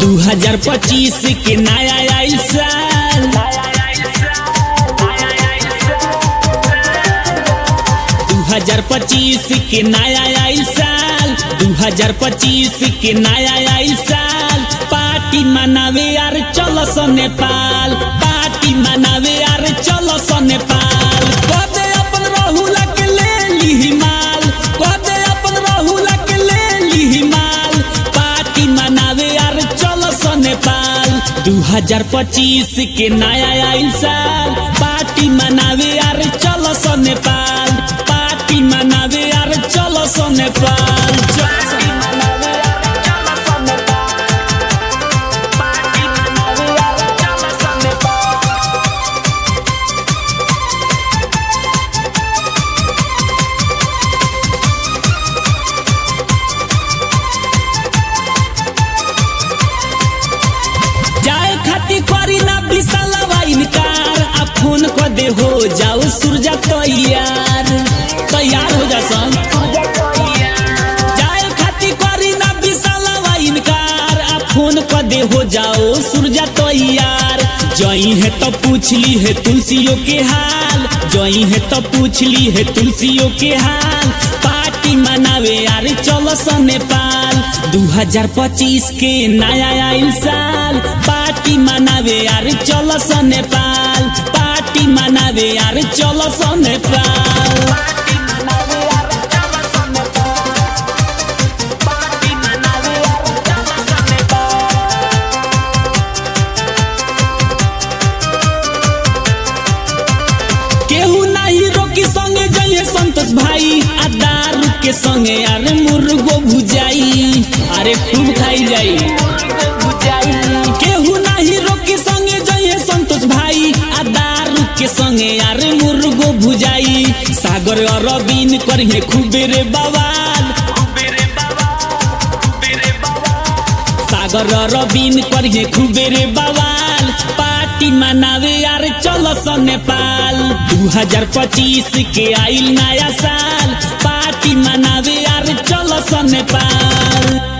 दू हजार पच्चीस के नया आइल साल दू हजार पच्चीस के नया आइल साल दू हजार पच्चीस के नया आइल साल पार्टी मनावे यार चलो सो नेपाल पार्टी मनावे यार चलो सो नेपाल कदे अपन रहुला के ले ली माल कदे अपन रहुला के ले ली माल पार्टी मनावे यार चलो सो नेपाल दू हजार पच्चीस के नया आइल साल पार्टी मनावे यार चलो सो नेपाल पार्टी मनावे यार चलो सो नेपाल चलो जाए खाती करी ना बिसलवा इनकार आ फोन को दे हो जाओ सूरजा तैयार तैयार हो जा सन जाए खाती करी ना बिसलवा इनकार आ फोन को दे हो जाओ सूरजा तैयार जई है तो पूछ ली है तुलसियों के हाल जई है तो पूछ ली है तुलसियों के हाल पार्टी मनावे यार चलो स नेपाल 2025 के नया आइल साल पार्टी मनावे यार चलो स नेपाल पार्टी मनावे यार चलो स नेपाल केहू नाही रोकी संगे जइए संतोष भाई आ दारू के संगे अरे मुर्गो भुजाई अरे खूब खाई जाई केहू नाही रोकी संगे जइए संतोष भाई आ दारू के संगे अरे मुर्गो भुजाई सागर अरबीन करिए खूबे रे बवाल सागर रबीन करिए खूबे रे बवाल पार्टी मनावे यार चलो स नेपाल 2025 के आइल नया साल पार्टी मनावे यार चलो स नेपाल